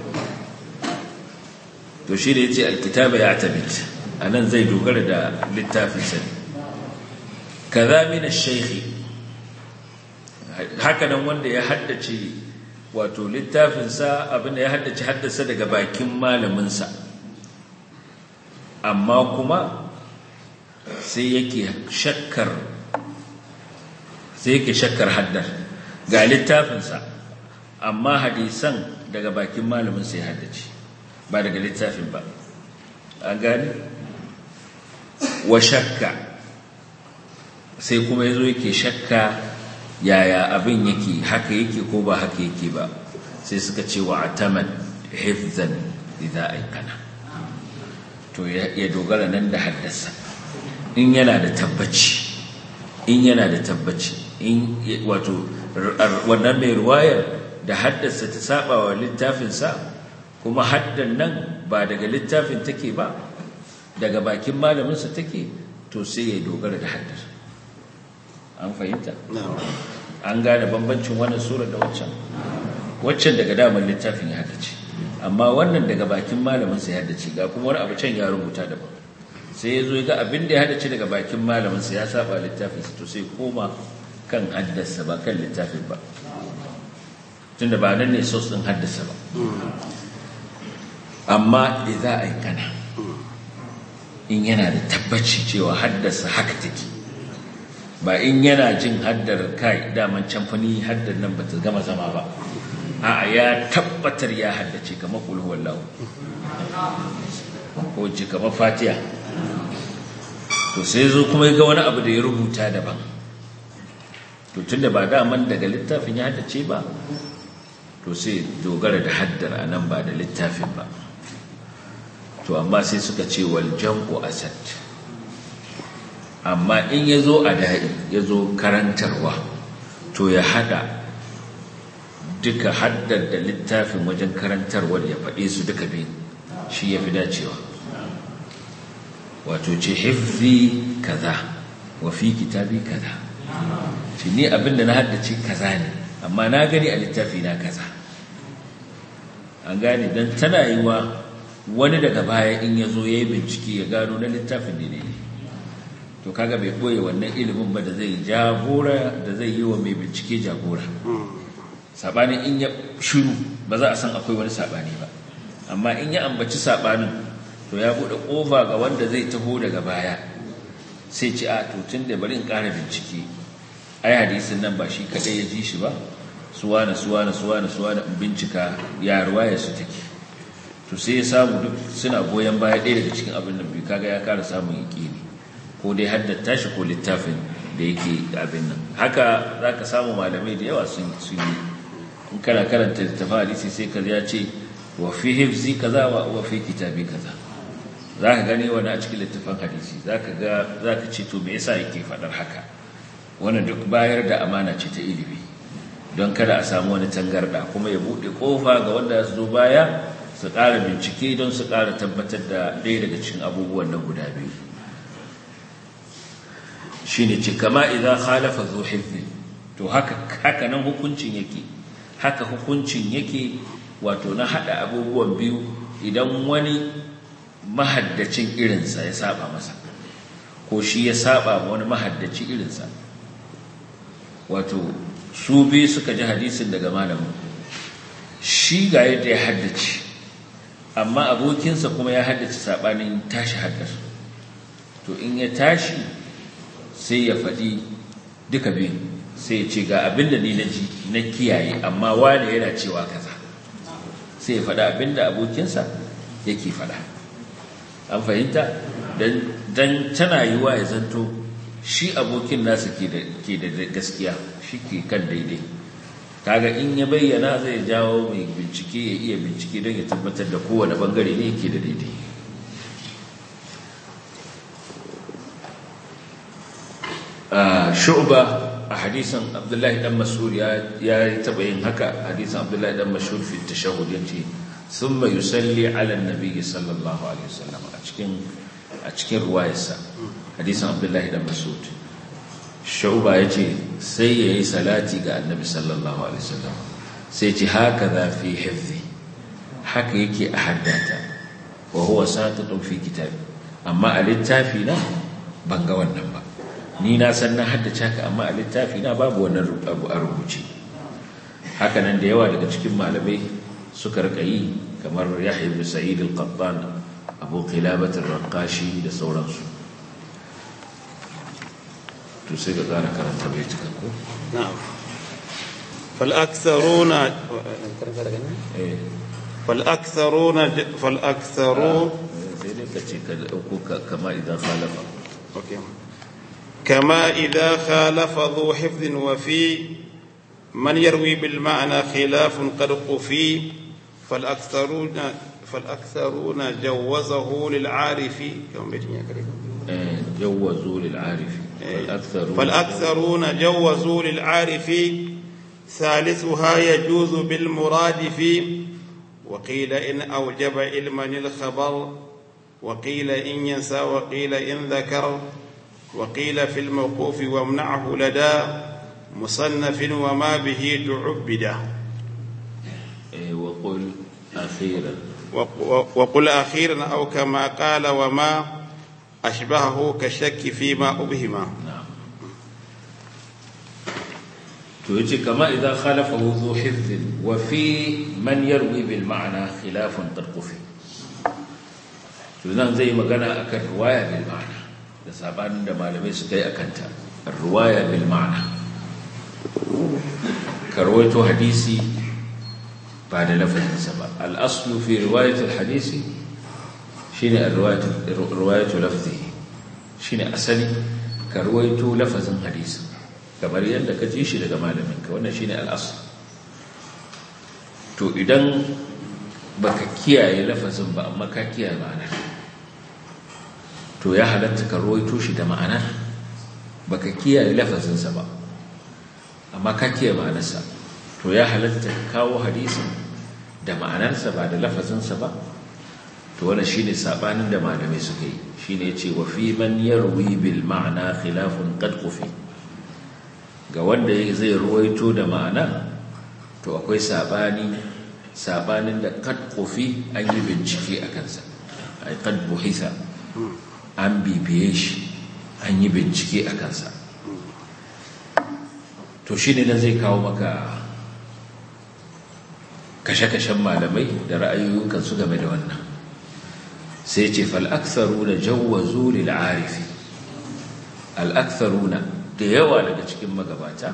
to shi da yace alkitaba ya tabit anan zai dogara da littafin sa kaza min ash-shaykh haka nan wanda ya haddace wato littafin sa abinda ya haddace haddasa daga bakin malamin sa amma kuma sai yake shakkar sai yake shakkar haddar ga littafinsa amma hadisan daga bakin malamin sai haddace ba daga littafin ba an gani wa shakka sai kuma yazo yake shakka yaya abin yake haka yake ko ba haka yake ba sai suka ce wa ataman hifzan idza aikana to ya dogara nan da haddasa in yana da tabbaci in yana da tabbaci in wato wannan mai ruwayar da haddasa ta saba wa littafinsa kuma haddan nan ba daga littafin take ba daga bakin malaminsa take to sai ya dogara da haddar an fahimta an gane bambancin wannan sura da waccan waccan daga damar littafin ya haddace amma wannan daga bakin malaminsa ya haddace ga kuma wani abu can ya rubuta daban sai ya zo ya ga abin da ya haddace daga bakin malaminsa ya saba littafinsa to sai koma kan haddasa ba kan littafin ba tunda ba nan ne sos ɗin haddasa ba amma da za a yi kana in yana da tabbaci cewa haddasa haka take ba in yana jin haddar kai daman camfani haddar nan ba ta gama zama ba a ya tabbatar ya haddace kamar kulhuwar lahu ko ji kamar fatiya to sai zo kuma ga wani abu da ya rubuta daban to tun da ba daman daga littafin ya haddace ba to sai dogara da haddar a nan ba da littafin ba to amma sai suka ce wal jam'u asad amma in ya zo a da'i ya zo karantarwa to ya hada duka haddar da littafin wajen karantarwar ya faɗe su duka biyu shi ya fi dacewa wato ce hifzi kaza wa fi kitabi kaza shi ni abinda na haddace kaza ne amma na gani a littafi na kaza an gane don tana yi wa wani daga baya in ya zo ya yi bincike ya gano na littafin ne ne to kaga bai ɓoye wannan ilimin ba da zai jagora da zai yi wa mai bincike jagora saɓanin in ya shiru ba za a san akwai wani saɓani ba amma in ya ambaci saɓanin to ya buɗe ƙofa ga wanda zai taho daga baya sai ci a to tun da bari in ƙara bincike ai hadisin nan ba shi kaɗai ya ji shi ba suwana suwana suwana suwana in bincika ya ruwaya su take to sai ya samu duk suna goyon baya ɗaya daga cikin abin nan biyu kaga ya ƙara samun yaƙini ko dai haddata shi ko littafin da yake abin nan haka za ka samu malamai da yawa sun yi in kana karanta littafin hadisi sai ka ya ce wa fi hifzi kaza wa fi kitabi kaza za ka gani wani a cikin littafin hadisi za ka ga za ka ce to me yasa yake faɗar haka wannan duk bayar da amana ce ta ilimi don kada a samu wani tangarɗa kuma ya buɗe ƙofa ga wanda su zo baya su ƙara bincike don su ƙara tabbatar da ɗaya daga cikin abubuwan nan guda biyu shi ne ce kama idan khalafa zo hifzi to haka nan hukuncin yake haka hukuncin yake wato na haɗa abubuwan biyu idan wani mahaddacin irinsa ya saba masa ko shi ya saba ma wani mahaddaci irinsa wato su biyu suka ji hadisin daga malamin shi ga yadda ya haddace amma abokinsa kuma ya haddace saɓanin tashi haddar to in ya tashi sai ya faɗi duka biyu sai ya ce ga abin da ni na ji na kiyaye amma wane yana cewa kaza sai ya faɗa abin da abokinsa yake faɗa an fahimta don tana yi wa ya zanto shi abokin nasa ke da gaskiya shi ke kan daidai kaga in ya bayyana zai jawo mai bincike ya iya bincike don ya tabbatar da kowane bangare ne yake da daidai shu'ba a hadisan abdullahi dan mas'ud ya taba yin haka hadisan abdullahi dan mas'ud fi tashahhud yace thumma yusalli ala an-nabi sallallahu alaihi wasallam a cikin a cikin ruwayarsa hadisan abdullahi dan mas'ud shu'ba yace sai yayi salati ga annabi sallallahu alaihi wasallam sai ce haka za fi hifzi haka yake a haddata wa huwa satitun fi kitabi amma a littafi na ban ga wannan ba ni na san na haddace haka amma a littafi na babu wannan abu a rubuce haka nan da yawa daga cikin malamai suka rika yi kamar Yahya ibn Sa'id al-Qattan Abu Qilabah ar-Raqashi da sauransu to sai ga ƙara karanta bai cika ko نعم فالأكثرون eh فالأكثرون فالأكثرون sai dai ka ce ka ɗauko ka- kama idan khalafa أوكي. كما إذا خالف ذو حفظ وفي من يروي بالمعنى خلاف قد قفي فالأكثرون فالأكثرون جوزه للعارف كم بيتين يا كريم eh jawwazu lil arifi wal aktharu فالأكثرون جوزوا للعارف ثالثها يجوز بالمرادف وقيل إن أوجب علما الخبر وقيل إن ينسى وقيل إن ذكر وقيل في الموقوف وامنعه لدى مصنف وما به تعبد eh wa qul akhiran وق- وقل أخيرا أو كما قال وما أشبهه كالشك فيما أبهما na'am to yace kama idan khalafahu dhu hifdhin wa fi man yarwi bil ma'na khilafun tarqufi to nan zai magana akan riwaya bil ma'na da sabanin da malamai suka yi akan ta riwaya bil ma'na karwaito hadisi ba da lafazinsa ba al-aslu fi riwayat al-hadisi shine riwayatu riwayatu lafzihi shine asali ka ruwaito lafazin hadisi kamar yadda ka ji shi daga malaminka wannan shine al'asr to idan baka kiyaye lafazin ba amma ka kiyaye ma'anar to ya halatta ka ruwaito shi da ma'anar baka kiyaye lafazinsa ba amma ka kiyaye ma'anarsa to ya halatta ka kawo hadisin da ma'anarsa ba da lafazinsa ba to wannan shine sabanin da malamai suka yi shine yace wa fi man yarwi bil ma'na khilafun qad qufi ga wanda zai ruwaito da ma'ana to akwai sabani sabanin da qad qufi an yi bincike a kansa ai qad buhisa an bibiye shi an yi bincike a kansa to shine nan zai kawo maka kashe-kashen malamai da ra'ayoyin su game da wannan sai ce fal'aksaruna jawazu lil'arifi al'aksaruna da yawa daga cikin magabata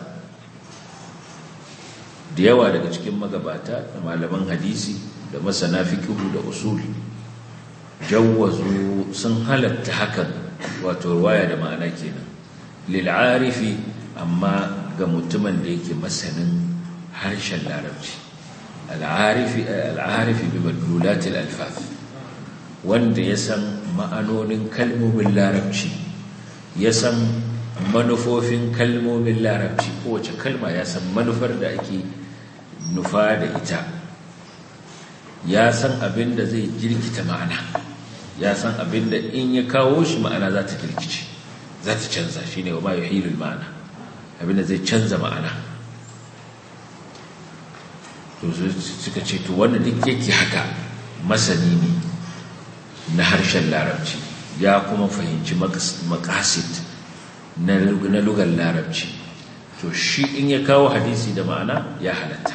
da yawa daga cikin magabata da malaman hadisi da masana fikihu da usuli jawazu sun halatta hakan wato ruwaya da ma'ana kenan lil'arifi amma ga mutumin da yake masanin harshen larabci al'arifi bi madlulatil alfaf wanda ya san ma'anonin kalmomin larabci ya san manufofin kalmomin larabci kowace kalma ya san manufar da ake nufa da ita ya san abin da zai jirkita ma'ana ya san abin da in ya kawo shi ma'ana za ta jirkice za ta canza shi ne wa ma yuhilul ma'ana abin da zai canza ma'ana to suka ce to wannan duk yake haka masani ne na harshen larabci ya kuma fahimci makasit na lugar larabci to shi in ya kawo hadisi da ma'ana ya halatta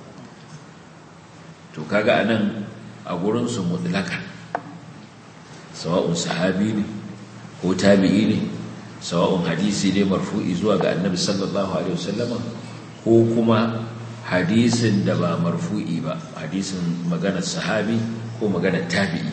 to kaga anan a gurinsu mutlaka sawa'un sahabi ne ko tabi'i ne sawa'un hadisi ne marfu'i zuwa ga annabi sallallahu alaihi wasallama ko kuma hadisin da ba marfu'i ba hadisin maganar sahabi ko maganar tabi'i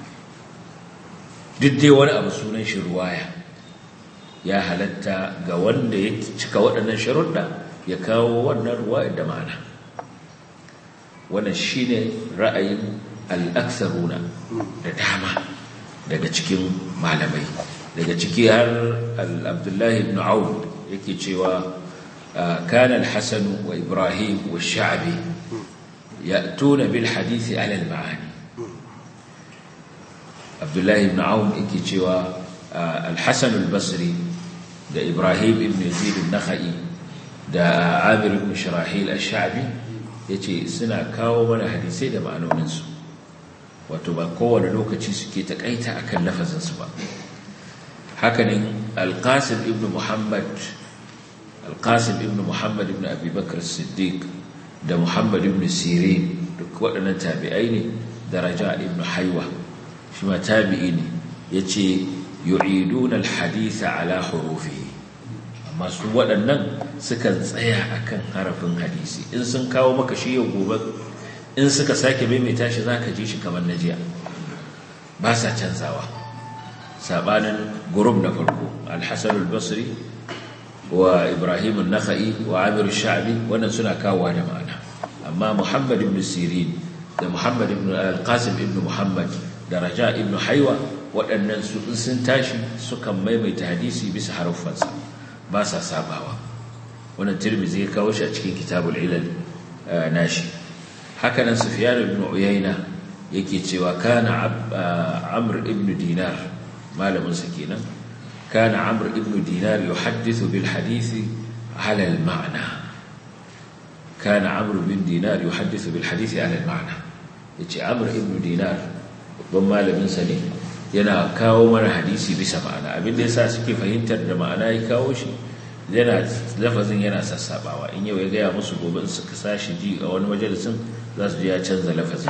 duk dai wani abu sunan shi ruwaya ya halatta ga wanda ya cika waɗannan sharuɗa ya kawo wannan ruwayar da ma'ana wannan shi ne ra'ayin al'aksaruna da dama daga cikin malamai daga ciki har abdullahi ibn aun yake cewa كان الحسن وإبراهيم والشعبي يأتون بالحديث على المعاني عبد الله بن عون إكتشوا الحسن البصري ده إبراهيم بن يزيد النخعي ده عامر بن شراحيل الشعبي yace suna kawo mana hadisai da ma'anoninsu wato ba kowane lokaci suke takaita akan lafazinsu ba hakanin alqasim ibn muhammad alƙasim ibn muhammad ibn abubakar siddiq da muhammad ibn sirin duk waɗannan tabi'ai ne daraja ibn haiwa shi ma tabi'i ne ya ce yu'idun alhaditha ala hurufi amma su waɗannan sukan tsaya akan harafin hadisi in sun kawo maka shi yau gobe in suka sake maimaita shi za ka ji shi kamar na jiya ba sa canzawa sabanin gurub na farko alhassan al-basri wa ibrahim al-nakha'i wa amir sha'bi wannan suna kawowa da ma'ana amma muhammad ibn sirin da muhammad ibn al-qasim ibn muhammad da raja ibn haiwa waɗannan su sun tashi sukan maimaita hadisi bisa haruffansa ba sa sabawa wannan tirmizi ya kawo shi a cikin kitabul ilal nashi haka nan sufyan ibn uyayna yake cewa kana amr ibn dinar malamin sa kenan kana amr ibn dinar yuhaddithu bil hadisi ala al ma'na kana amr ibn dinar yuhaddithu bil hadisi ala al ma'na yace amr ibn dinar babban malamin sa ne yana kawo mana hadisi bisa ma'ana abin da yasa suke fahimtar da ma'ana ya kawo shi yana lafazin yana sassabawa in yau ya gaya musu gobe in suka sashi ji a wani majalisin za su ji ya canza lafazin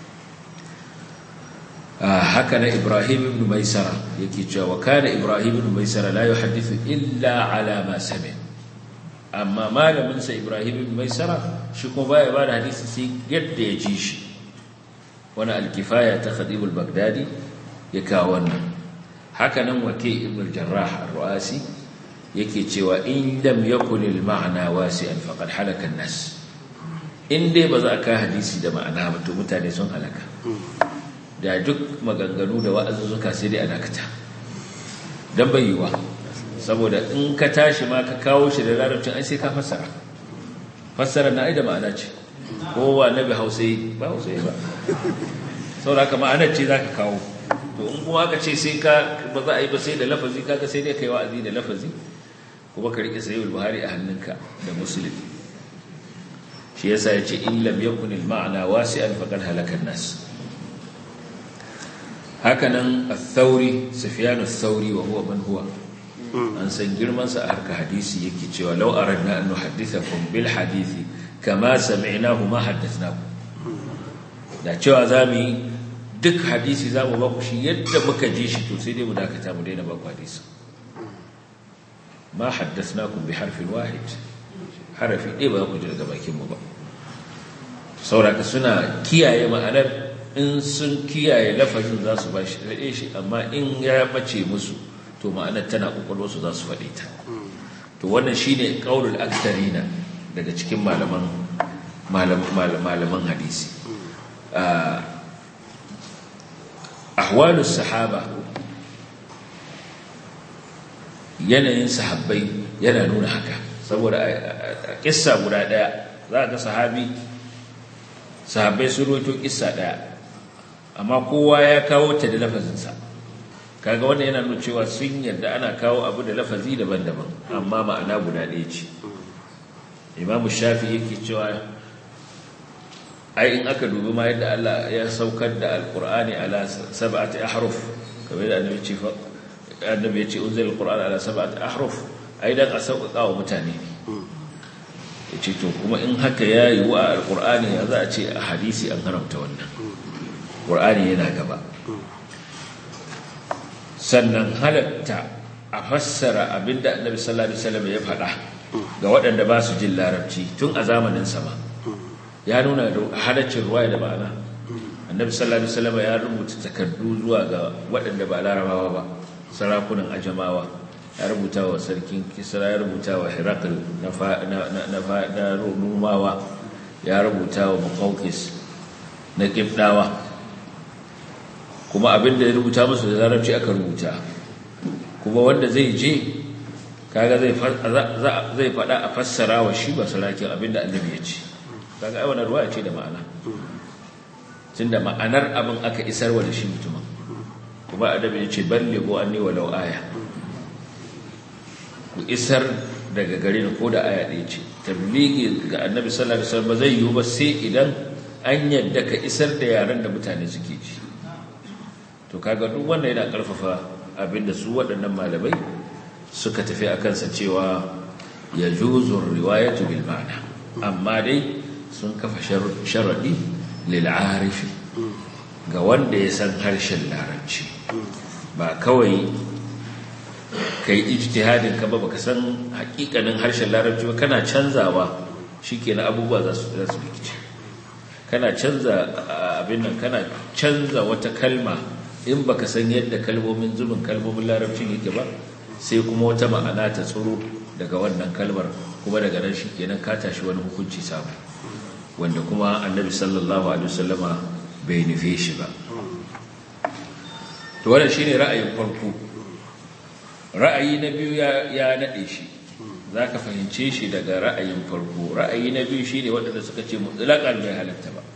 haka na ibrahim ibn maisara yake cewa kana ibrahim ibn maisara la yuhaddithu illa ala ma sami amma malamin sa ibrahim ibn maisara shi kuma baya ba da hadisi sai yadda ya ji shi wani alkifaya ta khadib al-baghdadi ya kawo wannan haka nan wake ibn al-jarrah ar-ru'asi yake cewa in lam yakun al-ma'na wasi'an faqad halaka an-nas in dai ba za ka hadisi da ma'ana ba to mutane sun halaka da duk maganganu da wa'azuzzuka sai dai a dakata dan bayyuwa saboda in ka tashi ma ka kawo shi da larabcin ai sai ka fassara fassara na ai da ma'ana ce kowa nabi hausai ba hausai ba saboda haka ma'anar ce zaka kawo to in kuma aka ce sai ka ba za a yi ba sai da lafazi kaga sai dai kai wa'azi da lafazi kuma ka rike sayyid buhari a hannunka da muslim shi yasa yace in lam yakun al ma'na wasi'an faqad halaka an-nas hakanan al-thawri sufyan al-thawri wa huwa man huwa an san girman sa a harka hadisi yake cewa law aradna an nuhaddithakum bil hadisi kama sami'nahu ma haddathnakum da cewa zamu yi duk hadisi zamu ba ku shi yadda muka ji shi to sai dai mu dakata mu daina ba ku hadisi ma haddathnakum bi harfin wahid harafi ɗaya ba za ku ji daga bakin mu ba sauraka suna kiyaye ma'anar in sun kiyaye lafazin za su ba shi daɗe shi amma in ya bace musu to ma'anar tana ƙwaƙwalwarsu za su faɗe ta to wannan shi ne ƙaunul aktarina daga cikin malaman hadisi ahwalus sahaba yanayin sahabbai yana nuna haka saboda a kissa guda ɗaya za ga sahabi sahabbai sun roto kissa ɗaya amma kowa ya kawo ta da lafazinsa kaga wannan yana nuna cewa sun yarda ana kawo abu da lafazi daban-daban amma ma'ana guda ɗaya ce imamu shafi yake cewa ai in aka dubi ma yadda Allah ya saukar da alqur'ani ala sab'ati ahruf kamar da annabi ce annabi ya ce unzila alqur'ana ala sab'ati ahruf ai dan a sauƙaƙa wa mutane ya ce to kuma in haka ya yi wa alqur'ani ya za a ce a hadisi an haramta wannan qur'ani yana gaba sannan halatta a fassara abinda annabi sallallahu alaihi wasallam ya faɗa ga waɗanda ba su jin larabci tun a zamanin sama ya nuna halaccin ruwaya da ma'ana annabi sallallahu alaihi wasallam ya rubuta takardu zuwa ga waɗanda ba larabawa ba sarakunan ajamawa ya rubuta wa sarkin kisra ya rubuta wa hirakul na rumawa ya rubuta wa muqawqis na kibdawa kuma abinda ya rubuta musu da larabci aka rubuta kuma wanda zai je kaga zai zai fada a fassara wa shi ba sarakin abinda annabi ya ce kaga ai wannan ruwaya ce da ma'ana tunda ma'anar abin aka isar wa da shi mutumin kuma annabi ya ce ballighu anni walau aya ku isar daga gare ni ko da aya ɗaya ce tabligi ga annabi sallallahu alaihi wasallam zai yiwu ba sai idan an yadda ka isar da yaran da mutane suke ji to kaga duk wanda yana karfafa abinda su waɗannan malamai suka tafi a kansa cewa ya juzur riwayatu bil ma'ana amma dai sun kafa sharadi lil arifi ga wanda ya san harshen larabci ba kawai kai ijtihadin ka ba baka san hakikanin harshen larabci ba kana canzawa shikenan abubuwa za su za su rikice kana canza abin nan kana canza wata kalma in baka san yadda kalmomin zubin kalmomin larabcin yake ba sai kuma wata ma'ana ta tsoro daga wannan kalmar kuma daga nan shikenan ka tashi wani hukunci samu wanda kuma annabi sallallahu alaihi wasallama bai nufe shi ba to wannan shine ra'ayin farko ra'ayi na biyu ya ya nade shi zaka fahimce shi daga ra'ayin farko ra'ayi na biyu shine wanda suka ce mutlaqan bai halatta ba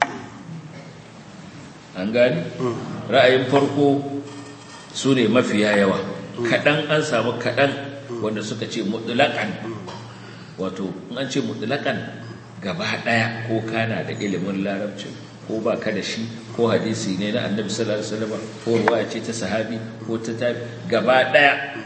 an gani ra'ayin farko sune mafiya yawa kadan an samu kadan wanda suka ce mutlaqan wato in an ce mutlaqan gaba daya ko kana da ilimin larabci ko ba ka da shi ko hadisi ne na annabi sallallahu alaihi wasallam ko ruwaya ce ta sahabi ko ta tabi gaba daya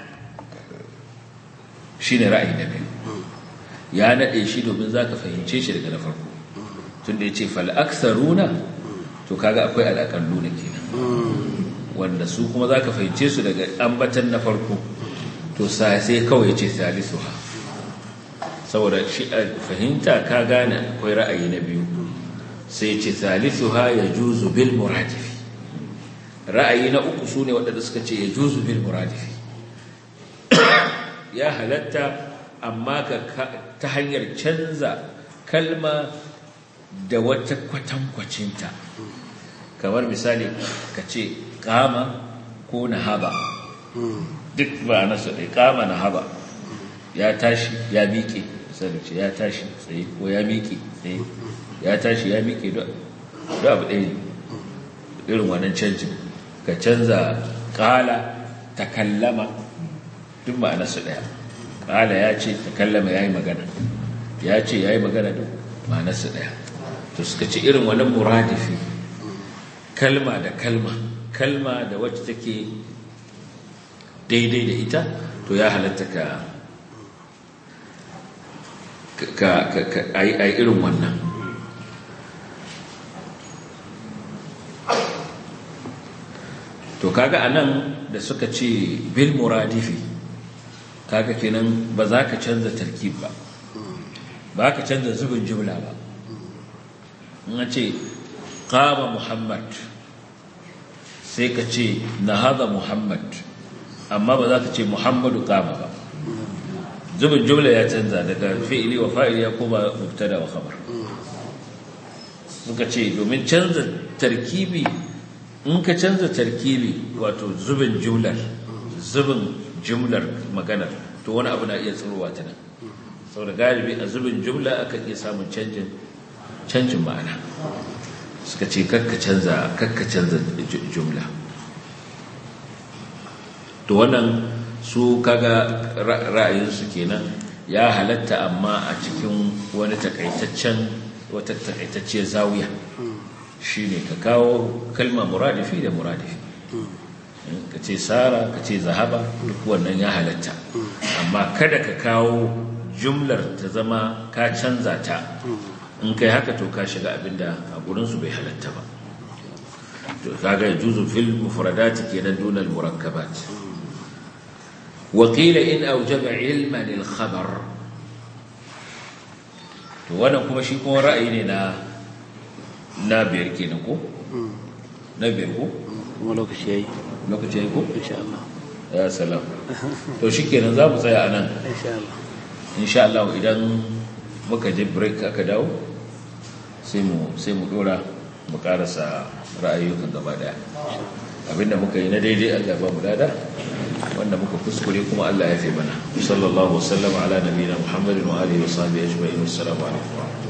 shine ra'ayi na biyu ya nade shi domin zaka fahimce shi daga na farko tunda yace fal aktharuna to kaga akwai alaqalluna kenan wanda su kuma zaka fahimce su daga ambatan na farko to sai sai kawai yace salisuha saboda shi fahimta ka gane akwai ra'ayi na biyu sai ce thalithuha yajuzu bil muradifi ra'ayi na uku sune waɗanda suka ce yajuzu bil muradifi ya halatta amma ka ta hanyar canza kalma da wata kwatankwacinta kamar misali ka ce kama ko nahaba duk ba nasu ɗai kama nahaba ya tashi ya miƙe misali ce ya tashi tsaye ko ya miƙe tsaye ya tashi ya miƙe da abu ɗaya irin wannan canjin ka canza ƙala ta kallama duk ma'anarsu ɗaya ƙala ya ce ta kallama ya yi magana ya ce ya yi magana duk ma'anarsu ɗaya to suka ce irin wannan muradifi kalma da kalma kalma da wacce take daidai da ita to ya halatta ka ka a irin wannan to kaga anan da suka ce bil muradifi kaga kenan ba za ka canza tarkib ba ba ka canza zubin jumla ba in ce qama muhammad sai ka ce nahada muhammad amma ba za ka ce muhammadu qama ba zubin jumla ya canza daga fi'ili wa fa'ili ya koma mubtada wa khabar suka ce domin canza tarkibi in ka canza tarkibi wato zubin jumlar zubin jumlar maganar to wani abu na iya tsirowa ta nan saboda galibi a zubin jumla aka iya samun canjin canjin ma'ana suka ce kakka canza kakka canza jumla to wannan su kaga ra'ayinsu kenan ya halatta amma a cikin wani takaitaccen wata takaitacciyar zawiya shine ka kawo kalma muradifi da muradifi ka ce sara ka ce zahaba duk wannan ya halatta amma kada ka kawo jumlar ta zama ka canza ta in kai haka to ka shiga abinda a gurinsu bai halatta ba to kaga juzu fil mufradati kenan dunal murakkabat وقيل إن أوجب علما الخبر to wannan kuma shi kuma ra'ayi ne na na biyar kenan ko na biyar ko kuma lokaci yayi lokaci yayi ko insha Allah ya salam to shikenan za mu tsaya anan insha Allah insha Allah idan muka je break aka dawo sai mu sai mu dora mu karasa ra'ayoyin gaba daya abinda muka yi na daidai Allah ba mu dada wanda muka kuskure kuma Allah ya fi mana sallallahu wasallam ala nabiyina muhammadin wa alihi wa sahbihi ajma'in assalamu alaikum